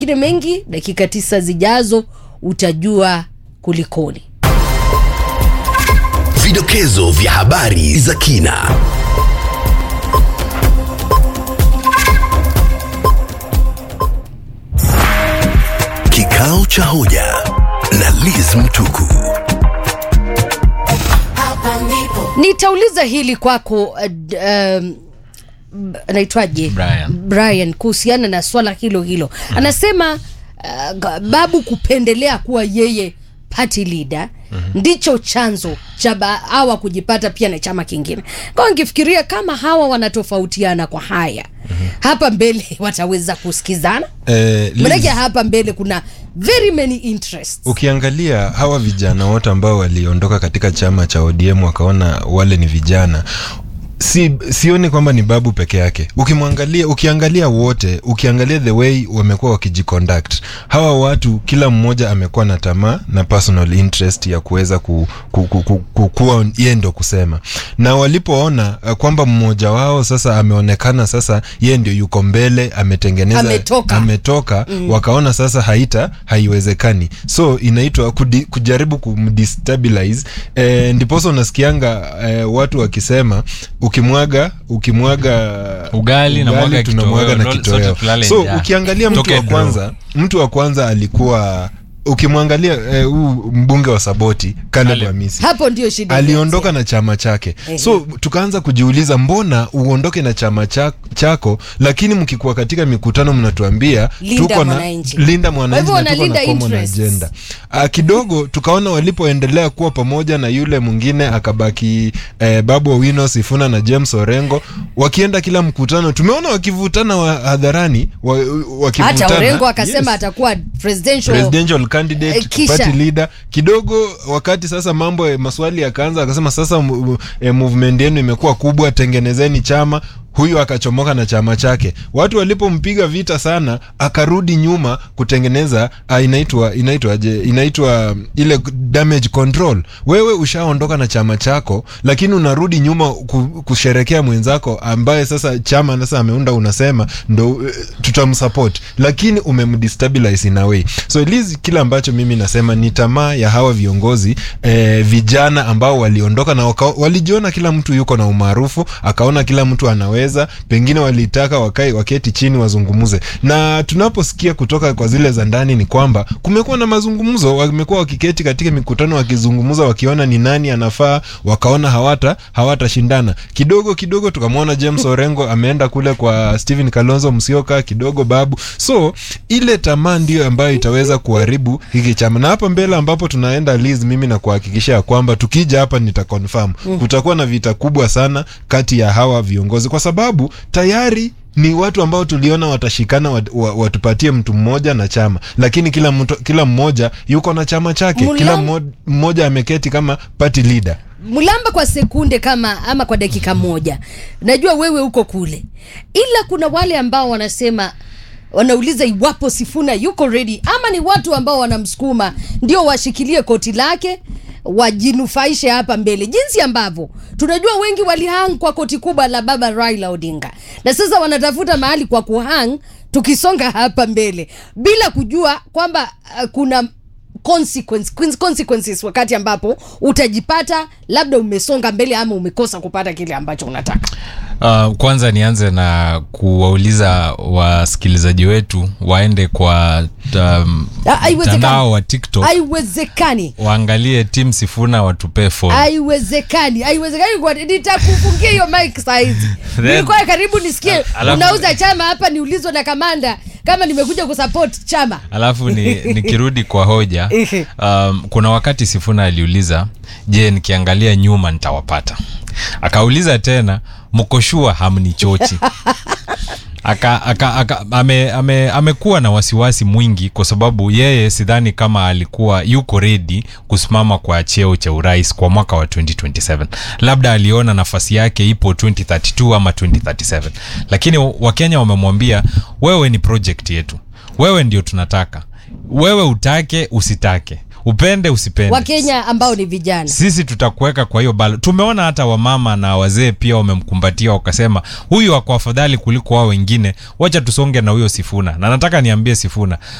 Kile mengi dakika tisa zijazo utajua kulikoni. Vidokezo vya habari za kina. Kikao cha hoja na Liz Mtuku. Nitauliza hili kwako uh, d- um, b- anaitwaje Brian. Brian kuhusiana na swala hilo hilo anasema uh, g- babu kupendelea kuwa yeye party leader ndicho chanzo cha ba- hawa kujipata pia na chama kingine kwa nkifikiria kama hawa wanatofautiana kwa haya hapa mbele wataweza kusikizana Eh, Liz, manake hapa mbele kuna very many interests ukiangalia hawa vijana wote ambao waliondoka katika chama cha ODM wakaona wale ni vijana si, sioni kwamba ni babu peke yake ukimwangalia ukiangalia wote ukiangalia the way wamekuwa wakijiconduct hawa watu kila mmoja amekuwa na tamaa na personal interest ya kuweza ku, ku, ku, ku, ku, kuwa yeye ndo kusema na walipoona uh, kwamba mmoja wao sasa ameonekana sasa yeye ndio yuko mbele ametengeneza Ametoka. ametoka mm. wakaona sasa haita haiwezekani so inaitwa kudi, kujaribu kumdestabilize e, ndiposa unasikianga e, watu wakisema ukimwaga ukimwaga Ugali na mwaga tunamwaga na kitoweo, kitoweo sote tulale so njaa. ukiangalia mtu Toke wa draw. kwanza mtu wa kwanza alikuwa ukimwangalia eh, huu mbunge wa saboti Caleb Caleb. Hamisi hapo ndio shida aliondoka na chama chake Ehe. so tukaanza kujiuliza mbona uondoke na chama cha, chako lakini mkikuwa katika mikutano mnatuambia Linda tuko na mwananchi. linda Kwa mwananchi hivyo na tuko na wanalinda common interests. agenda uh, kidogo tukaona walipoendelea kuwa pamoja na yule mwingine akabaki eh, babu owino sifuna na james orengo wakienda kila mkutano tumeona wakivutana wa hadharani wa, wakivutana hata Orengo akasema Yes atakuwa presidential, presidential candidate Eh, kisha- party leader kidogo wakati sasa mambo ya maswali yakaanza akasema sasa mu- eh, movement yenu imekuwa kubwa tengenezeni chama huyu akachomoka na chama chake watu walipompiga vita sana akarudi nyuma kutengeneza ah, inaitwa inaitwaje inaitwa um, ile damage control wewe ushaondoka na chama chako lakini unarudi nyuma ku- kusherekea mwenzako ambaye sasa chama sasa ameunda unasema ndo eh, tutamsupport lakini umemdestabilize in a way so Liz, kile ambacho mimi nasema ni tamaa ya hawa viongozi eh, vijana ambao waliondoka na waka, walijiona kila mtu yuko na umaarufu akaona kila mtu anaweza pengine walitaka wakai waketi chini wazungumuze na tunaposikia kutoka kwa zile za ndani ni kwamba kumekuwa na mazungumzo wamekuwa wakiketi katika mikutano wakizungumza wakiona ni nani anafaa wakaona hawata hawatashindana kidogo kidogo tukamwona james orengo ameenda kule kwa stephen kalonzo msioka kidogo babu so ile tamaa ndio ambayo itaweza kuharibu hiki chama na hapa mbele ambapo tunaenda Liz, mimi na kuhakikisha ya kwamba tukija hapa nitaconfirm kutakuwa na vita kubwa sana kati ya hawa viongozi kwa sababu tayari ni watu ambao tuliona watashikana wat, wa- watupatie mtu mmoja na chama lakini kila mtu, kila mmoja yuko na chama chake Mulam- kila mmo- mmoja ameketi kama party leader mlamba kwa sekunde kama ama kwa dakika moja najua wewe uko kule ila kuna wale ambao wanasema wanauliza iwapo sifuna yuko ready ama ni watu ambao wanamsukuma ndio washikilie koti lake wajinufaishe hapa mbele jinsi ambavyo tunajua wengi walihang kwa koti kubwa la baba raila odinga na sasa wanatafuta mahali kwa kuhang tukisonga hapa mbele bila kujua kwamba uh, kuna consequence, quins- consequences wakati ambapo utajipata labda umesonga mbele ama umekosa kupata kile ambacho unataka Uh, kwanza nianze na kuwauliza wasikilizaji wetu waende kwa um, Ah, haiwezekani. mtandao wa tiktok haiwezekani waangalie tim sifuna watupee follow. haiwezekani haiwezekani kwa- nitakufungia hiyo mic saizi Then- nilikuwa karibu nisikie Al- alafu- unauza chama hapa niulizwe na kamanda kama nimekuja kusupport chama alafu ni, nikirudi kwa hoja Ehe. um, kuna wakati sifuna aliuliza je nikiangalia nyuma nitawapata akauliza tena mkoshua hamnichochi aka, aka, aka, ame, ame, amekuwa na wasiwasi mwingi kwa sababu yeye sidhani kama alikuwa yuko redi kusimama kwa cheo cha urais kwa mwaka wa 2027 labda aliona nafasi yake ipo 2032 ama 2037 lakini wakenya wamemwambia wewe ni project yetu wewe ndio tunataka wewe utake usitake upende usipende wakenya ambao ni vijana sisi tutakuweka kwa hiyo balo tumeona hata wamama na wazee pia wamemkumbatia wakasema huyu ako afadhali kuliko wao wengine wacha tusonge na huyo sifuna na nataka niambie sifuna